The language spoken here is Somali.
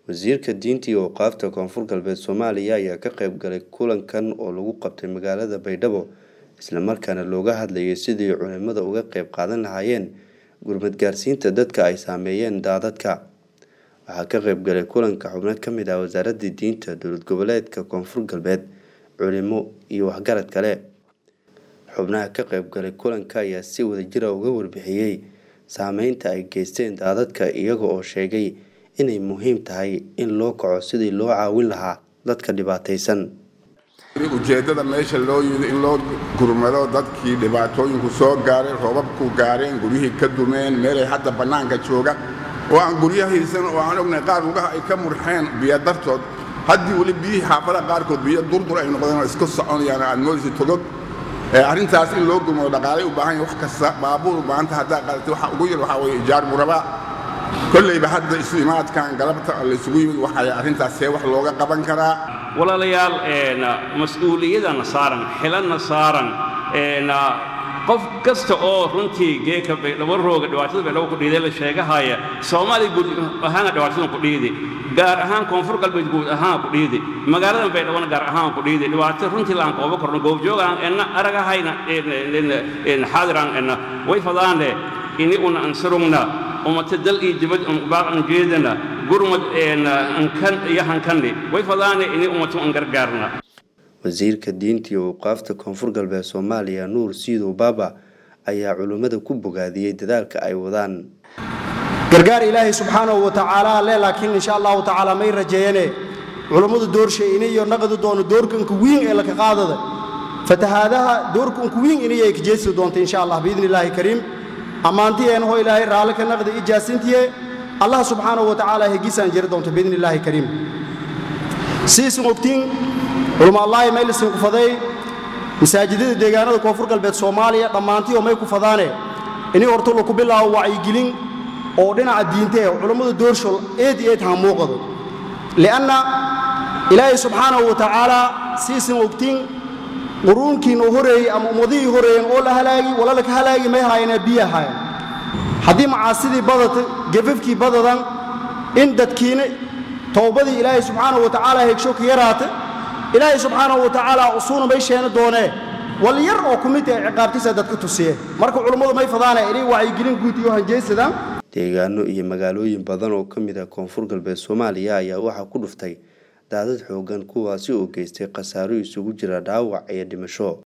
wasiirka diinta iyo awqaafta koonfur galbeed soomaaliya ayaa ka qayb galay kulankan oo lagu qabtay magaalada baydhabo islamarkaana looga hadlayay sidii culimada uga qayb qaadan lahaayeen gurmad gaarsiinta dadka ay saameeyeen daadadka waxaa ka qayb galay kulanka xubno ka mid ah wasaaradda diinta dowlad goboleedka koonfur galbeed culimo iyo waxgarad kale xubnaha ka qayb galay kulanka ayaa si wadajira uga warbixiyey saameynta ay geysteen daadadka iyaga oo sheegay inay muhiim tahay in loo kaco sidii loo caawin lahaa dadka dhibaataysan ujeeddada meesha loo yidi in loo gurmado dadkii dhibaatooyinku soo gaareen roobabku gaareen guryihii ka dumeen meelay hadda bannaanka jooga oo aan guryo haysan oo aan ognahay qaar lugaha ay ka murxeen biyo dartood haddii weli biyihii xaafada qaarkood biyo durdur ay noqdeen oo iska soconayaan aad moodaysa togog arrintaas in loo gurmado dhaqaalay u baahan yahay wax kasta baabuur maanta haddaa qadatay waxa ugu yar waxaa weeye ijaar murabaa kollayba hadda isu imaadkan galabta laysugu yimid waxay arrintaas see wax looga qaban karaa walaalayaal mas-uuliyadana saaran xilanna saaran qof kasta oo runtii geeka baydhabo rooga dhibaatada baydhabo ku dhiiday la sheegahaya soomaaliya guud ahaana dhibaatadan ku dhiidi gaar ahaan koonfur galbeed guud ahaan ku dhiidi magaaladan baydhabona gaar ahaan ku dhiidi dhibaato runtii laan kooba korno goobjoogaan enna aragahayna xaadiraan enna way fadaane ini una ansarugna umata dal iyo dibad baaqan jeedana gurmad ankan iyo hankanni way fadaane ini umatu an gargaarna wasiirka diinta iyo awqaafta koonfur galbeed soomaaliya nuur siidow baaba ayaa culimmada ku bogaadiyey dadaalka ay wadaan gargaar ilaahay subxaanahu wa tacaala le laakiin insha allahu tacaala may rajeeyane culummadu doorshay iniyo naqdi doono doorkanka wiin ee laka qaadada fatahaadaha doorkanka wiin iniyay ka jeedsi doonta insha allah biidni illaahi kariim ammaantiyeenahoo ilaahay raalli ka naqdi ijaasintiye allah subxaanahu wa tacaala hegisaan jiri doonta biidni illaahi kariim siisin ogtiin culumaallahi maylisin kufaday masaajidada deegaanada koonfur galbeed soomaaliya dhammaantiioo may kufadaane ini horta laku bilaabo wacyigelin oo dhinaca diinte eh culammada doorshol eed iyo eed hamuuqado li'anna ilaahay subxaanahu wa tacaalaa siisin ogtiin quruunkiina horeeyey ama ummadihii horeeyeen oo la halaagi walalaka halaagi may haayana biyo hayan haddii macaasidii badata gafafkii badadan in dadkiina towbadii ilaahay subxaanahu wa tacaala hegsho ka yaraata ilaahay subxaanahu wa tacaala usuuna may sheena doonee wal yar oo ku mid ee ciqaabtiisa dadka tusiye marka culummadu may fadaana inay wacyigelin guud iyo hanjaysadaan deegaano iyo magaalooyin badan oo ka mid ah koonfur galbeed soomaaliya ayaa waxaa ku dhuftay daadad xoogan kuwaasi oo geystay khasaaro isugu jira dhaawac iyo dhimasho